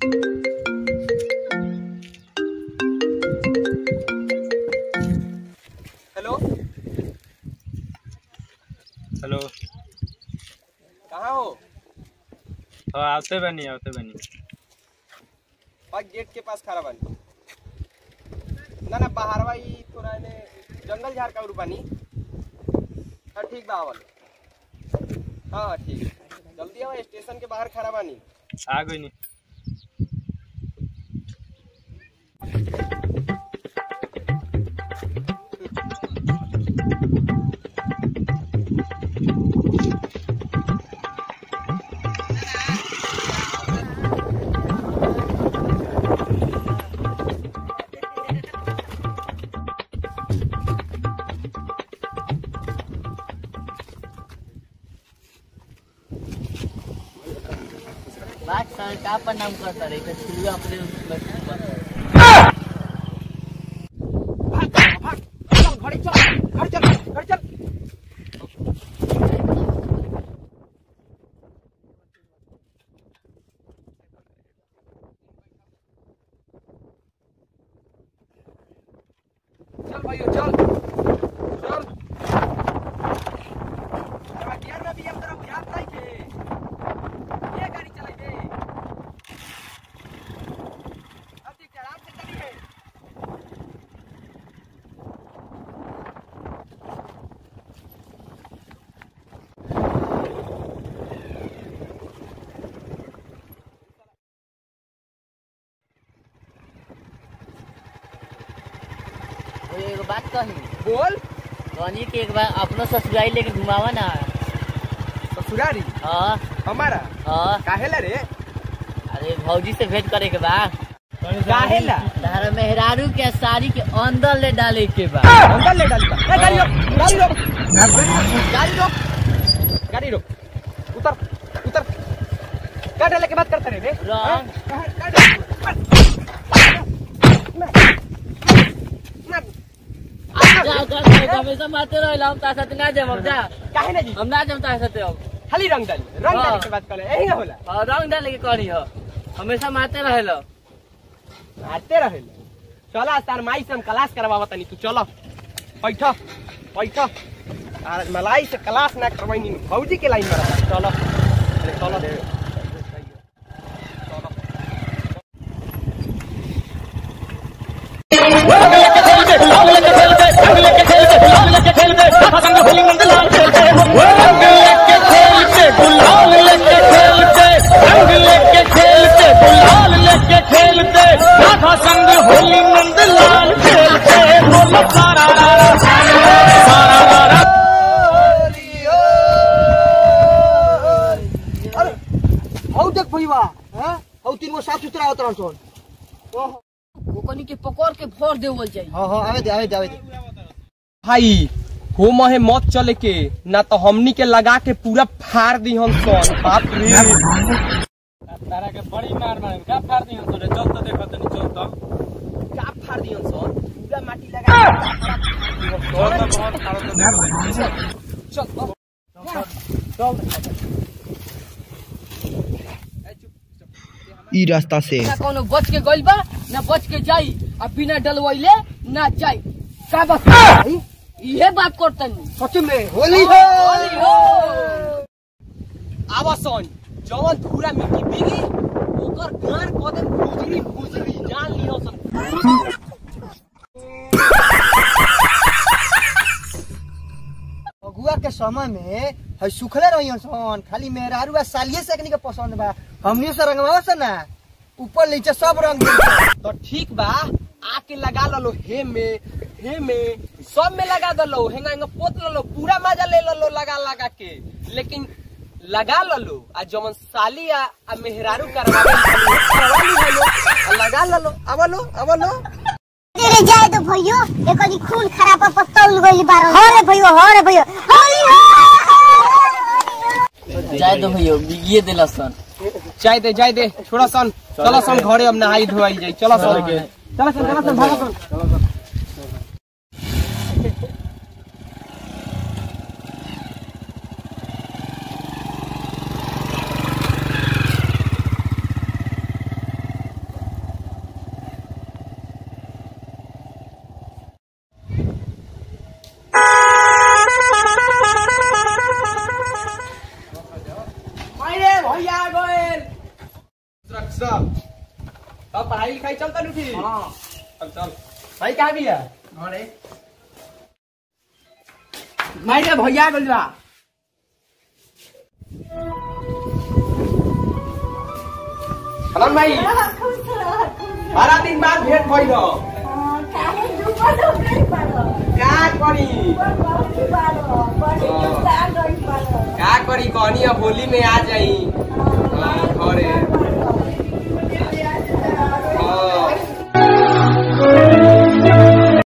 Hello hello कहाँ हो हाँ आवते बनी आवते बनी और गेट के पास खड़ा बानी ना ना बाहर भाई थोड़ा ने जंगल झाड़ का उर बानी हाँ ठीक बा आवल हाँ हाँ ठीक जल्दी आओ स्टेशन के बाहर खड़ा बानी आ गई नहीं बात सर का प्रणाम करता रे तो छिलुआ अपने घड़ी चल घड़ी चल घड़ी चल चल भाइयों चल चल अरे गियर में भी हम तरफ बुझात नहीं के ये गाड़ी चलाई दे अब देख आराम से चली है वो एगो बात कही बोल कहनी कि एक बार अपनो ससुराई लेके घुमावा ना ससुरारी हाँ हमारा हाँ काहेला रे अरे भौजी से भेंट करे के बा काहेला तारा मेहरारू के साड़ी के अंदर ले डाले के बा अंदर ले डाल ए गाड़ी रोक गाड़ी रोक गाड़ी रोक गाड़ी रोक उतर उतर क्या डाले के बात करते रहे बे रॉन्ग। हाँ? कहाँ- कहाँ डाले? मार। मार। जा जा जा, हमेशा मारते रहे हम तार साथ ना जाम अब जा काहे ना जी हम ना जाम तार साथ अब खाली रंग डाली रंग हाँ। डाले के बात करे यही ना होला हाँ, रंग डाले के करी हो हमेशा मारते रहे लो मारते रहे चला तार माई से हम क्लास करवावा तनी तू चलो बैठ बैठ आज मलाई से क्लास ना करवाई भौजी के लाइन में रहा चलो अरे चलो चलो हौ देख भैया हैं हौ तीन गो साफ सुथरा होत रहन सोन ओकनी के पकड़ के भर देवल जाई हां हां आवे दे आवे दे आवे दे भाई हो महे मत चले के ना तो हमनी के लगा के पूरा फाड़ दी हम सन बाप रे तारा के बड़ी मार मार का फाड़ दी हम तोरे चल तो देखो तनी चल तो का फाड़ दी हम सन पूरा माटी लगा के चल तो बहुत फाड़ तो देखो चल ई रास्ता से ना कोनो बच के गइल बा ना बच के जाई आ बिना डलवइले ना जाई का बात इहे बात करतनी सच में होली हो होली हो आवा सन जवन पूरा मिट्टी बिगी ओकर गान कदम गुजरी गुजरी जान लियो सन अगुआ के समय में है सुखले रहियन सन खाली मेहरारू आ सालिए से एकनी के पसंद बा हमनी से रंगवा से ना ऊपर नीचे सब रंग दे तो ठीक बा आके लगा लो हे में हे में सब में लगा दलो हेंगा हेंगा पोत लो पूरा मजा ले लो लगा लगा के लेकिन लगा लो आ जवन साली आ, आ मेहरारू करवा करवा ली लो आ लगा लो अब लो अब लो तेरे जाए तो भैयो एक कदी खून खराब पर तौल गइल बारो हो रे भैयो हो रे भैयो होली हो जाए दो भैया बिगिए देला सन जाय दे जाय दे छोड़ा सन चलो सन घरे अब नहाई धोआई जाई चलो सन चलो सन चलो सन भागो सन पढ़ाई लिखाई चलता नु ठीक हाँ चल चल भाई कहाँ भी है अरे माई रे भैया गइल बा हलन भाई बारह दिन बाद भेंट भइल हो का करी का करी कहनी अब होली में आ जाई